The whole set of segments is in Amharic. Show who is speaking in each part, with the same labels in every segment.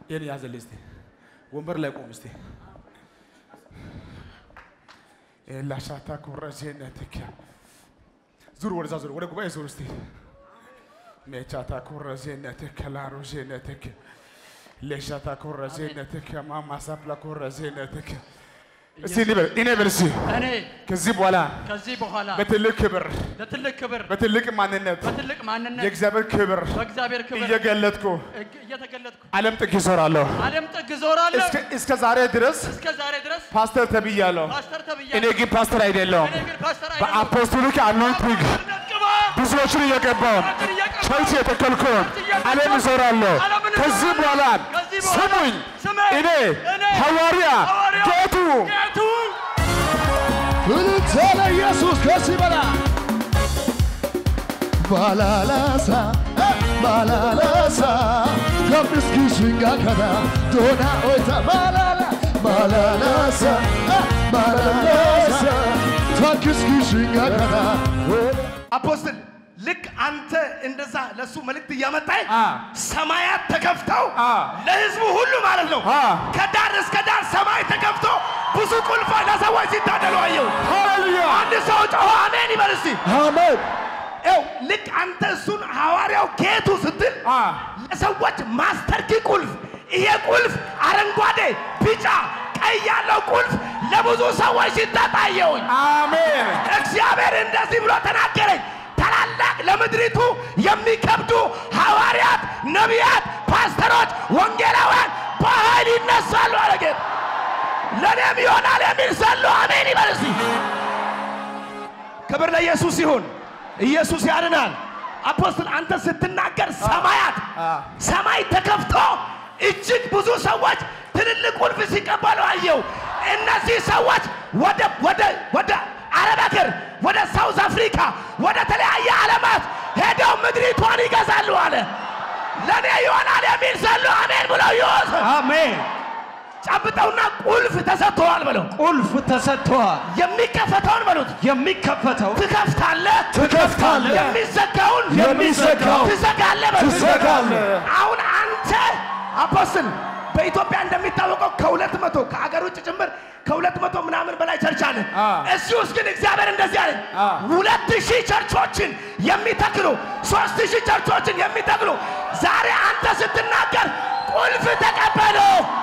Speaker 1: ይህን ያዘልኝ እስቲ ወንበር ላይ ቆም እስቲ ላሻታ ኮረዜነትክ ዙር ወደዛ ዙር ወደ ጉባኤ ዙር እስቲ ሜቻታ ኮረዜነትክ ላሮዜነትክ ሌሻታ ኮረዜነትክ ማማሳፕላ ኮረዜነትክ እስቲ እኔ በል እኔ በል እስቲ
Speaker 2: እኔ
Speaker 1: ከዚህ በኋላ
Speaker 2: ከዚህ በኋላ
Speaker 1: በትልቅ ክብር
Speaker 2: ለትልቅ ክብር
Speaker 1: በትልቅ ማንነት
Speaker 2: በትልቅ ማንነት
Speaker 1: የእግዚአብሔር ክብር
Speaker 2: በእግዚአብሔር ክብር
Speaker 1: እየገለጥኩ
Speaker 2: እግ- እየተገለጥኩ
Speaker 1: ዓለም ጥግ ይዞራለሁ።
Speaker 2: ዓለም ጥግ ዞራለሁ።
Speaker 1: እስከ- እስከ ዛሬ ድረስ
Speaker 2: እስከ ዛሬ ድረስ
Speaker 1: ፓስተር ተብያለሁ።
Speaker 2: ፓስተር
Speaker 1: እኔ
Speaker 2: ተብያለሁ።
Speaker 1: ግን ፓስተር አይደለሁም።
Speaker 2: እኔ ግን ፓስተር አይደለሁም።
Speaker 1: በአፖስቶሊክ አኖይንቲንግ
Speaker 2: ነቅባ
Speaker 1: ብዙዎችን እየቀባው
Speaker 2: ፓስተር እየቀባሁ
Speaker 1: ቸርች የተከልኩን ዓለም እዞራለሁ።
Speaker 2: ዓለምን
Speaker 1: ከዚህ
Speaker 2: እዞራለሁ።
Speaker 1: በኋላ
Speaker 2: ከዚህ በኋላ
Speaker 1: ስሙኝ፣
Speaker 2: ስሙኝ፣
Speaker 1: እኔ
Speaker 2: እኔ
Speaker 1: ሐዋርያ
Speaker 2: ሐዋርያ
Speaker 1: ጌቱ
Speaker 2: ጌቱ
Speaker 3: እልልታ ለኢየሱስ ከዚህ በላይ ባላላሳ ባላላሳ ከምስኪሽንጋ ከና ዶና ኦይታ ባላላ ባላላሳ ባላላሳ ታክስኪሽንጋ ከና
Speaker 4: አፖስትል ልክ አንተ እንደዛ ለሱ መልእክት እያመጣኝ
Speaker 1: አ።
Speaker 4: ሰማያት ተከፍተው
Speaker 1: አ።
Speaker 4: ለህዝቡ ሁሉ ማለት ነው
Speaker 1: አ።
Speaker 4: ከዳር እስከ ዳር ሰማይ ተከፍቶ ብዙ ቁልፍ ለሰዎች ሲታደሉ አየሁ።
Speaker 1: ሃሌሉያ
Speaker 4: አንድ ሰው ጮኸ አሜን ይበል እስቲ።
Speaker 3: አሜን
Speaker 4: ይኸው ልክ አንተ እሱን ሐዋርያው ጌቱ ስትል
Speaker 1: አ።
Speaker 4: ለሰዎች ማስተር ኪ ቁልፍ ይሄ ቁልፍ አረንጓዴ፣ ቢጫ፣ ቀይ ያለው ቁልፍ ለብዙ ሰዎች ሲታጣየውኝ
Speaker 1: አሜን
Speaker 4: እግዚአብሔር እንደዚህ ብሎ ተናገረኝ። ታላላቅ ለምድሪቱ የሚከብዱ ሐዋርያት፣ ነቢያት፣ ፓስተሮች፣ ወንጌላውያን በኃይል ይነሳሉ አለ ጌታ። ለእኔም ይሆናል የሚል ሰሉ አሜን ይበል እስቲ። ክብር ለኢየሱስ ይሁን። ኢየሱስ ያድናል። አፖስትል አንተ ስትናገር ሰማያት ሰማይ ተከፍቶ እጅግ ብዙ ሰዎች ትልልቅ ቁልፍ ሲቀበሉ አየው። እነዚህ ሰዎች ወደ ወደ ወደ አረብ ሀገር፣ ወደ ሳውዝ አፍሪካ፣ ወደ ተለያየ ዓለማት ሄደው ምድሪቷን ይገዛሉ አለ። ለእኔ ይሆናል የሚል ሰሉ አሜን ብለው ይወስ
Speaker 3: አሜን
Speaker 4: ጨብጠውና ቁልፍ ተሰጥተዋል ብለው
Speaker 3: ቁልፍ ተሰጥቷል
Speaker 4: የሚከፈተውን በሉት
Speaker 3: የሚከፈተው
Speaker 4: ትከፍታለህ
Speaker 3: ትከፍታለህ
Speaker 4: የሚዘጋውን
Speaker 3: የሚዘጋው
Speaker 4: ትዘጋለህ በሉት።
Speaker 3: ትዘጋለህ
Speaker 4: አሁን አንተ አፖስትል በኢትዮጵያ እንደሚታወቀው ከሁለት መቶ ከአገር ውጭ ጭምር ከሁለት መቶ ምናምን በላይ ቸርች አለ።
Speaker 1: አ።
Speaker 4: እዚህ ውስጥ ግን እግዚአብሔር እንደዚህ አለ፣
Speaker 1: አ።
Speaker 4: ሁለት ሺህ ቸርቾችን የሚተክሉ ሶስት ሺህ ቸርቾችን የሚተክሉ ዛሬ አንተ ስትናገር ቁልፍ ተቀበሉ።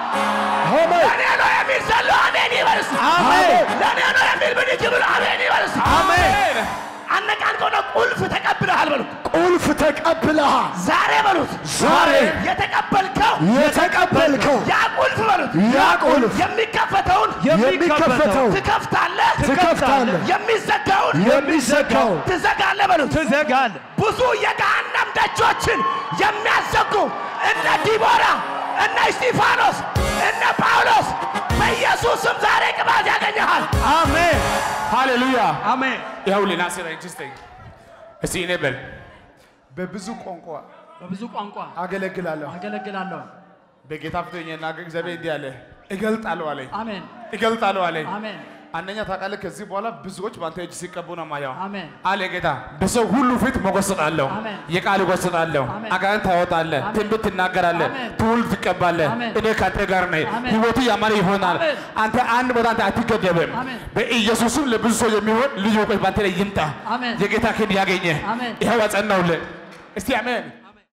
Speaker 4: ለእኔ ነው የሚል ዘሎ አሜን ይበል እስቲ።
Speaker 3: አሜን።
Speaker 4: ለእኔ ነው የሚል ብድግ ብሎ አሜን ይበል እስቲ።
Speaker 1: አሜን
Speaker 4: አነቃንቀው ነው ቁልፍ ተቀብለሃል በሉት።
Speaker 3: ቁልፍ ተቀብለሃል
Speaker 4: ዛሬ በሉት
Speaker 3: ዛሬ
Speaker 4: የተቀበልከው
Speaker 3: የተቀበልከው
Speaker 4: ያ ቁልፍ በሉት
Speaker 3: ያ ቁልፍ
Speaker 4: የሚከፈተውን
Speaker 3: የሚከፈተው
Speaker 4: ትከፍታለህ፣
Speaker 3: ትከፍታለህ
Speaker 4: የሚዘጋውን
Speaker 3: የሚዘጋው
Speaker 4: ትዘጋለህ በሉት።
Speaker 3: ትዘጋለህ
Speaker 4: ብዙ የገሃነም ደጆችን የሚያዘጉ እነ ዲቦራ፣ እነ እስጢፋኖስ፣ እነ ጳውሎስ በኢየሱስ ስም ዛሬ ቅባት ያገኘሃል።
Speaker 3: አሜን
Speaker 1: ሃሌሉያ
Speaker 3: አሜን
Speaker 1: ይኸውልህ ናስር ኢንትረስቲንግ እስቲ እኔ በል በብዙ ቋንቋ
Speaker 2: በብዙ ቋንቋ
Speaker 1: አገለግላለሁ
Speaker 2: አገለግላለሁ።
Speaker 1: በጌታ ፊት ሆኜ እና እግዚአብሔር እንዲህ አለ እገልጣለሁ አለኝ
Speaker 2: አሜን
Speaker 1: እገልጣለሁ አለኝ
Speaker 2: አሜን
Speaker 1: አንደኛ ታውቃለህ ከዚህ በኋላ ብዙዎች በአንተ እጅ ሲቀቡ ነው ማየው
Speaker 2: አሜን
Speaker 1: አለ ጌታ በሰው ሁሉ ፊት ሞገስ እሰጣለሁ
Speaker 2: አሜን።
Speaker 1: የቃል እጎስጣለሁ
Speaker 2: አሜን።
Speaker 1: አጋንንት ታወጣለህ
Speaker 2: አሜን።
Speaker 1: ትንቢት ትናገራለህ
Speaker 2: አሜን።
Speaker 1: ትውልድ ትቀባለህ
Speaker 2: አሜን።
Speaker 1: እኔ ከአንተ ጋር ነኝ
Speaker 2: አሜን።
Speaker 1: ህይወቱ ያማረ ይሆናል
Speaker 2: አሜን።
Speaker 1: አንተ አንድ ቦታ አንተ አትገደብም
Speaker 2: አሜን።
Speaker 1: በኢየሱስም ለብዙ ሰው የሚሆን ልዩ እውቀት በአንተ ላይ ይምጣ
Speaker 2: አሜን።
Speaker 1: የጌታ ክንድ ያገኘ
Speaker 2: አሜን።
Speaker 1: ይኸው አጸናውልህ እስቲ አሜን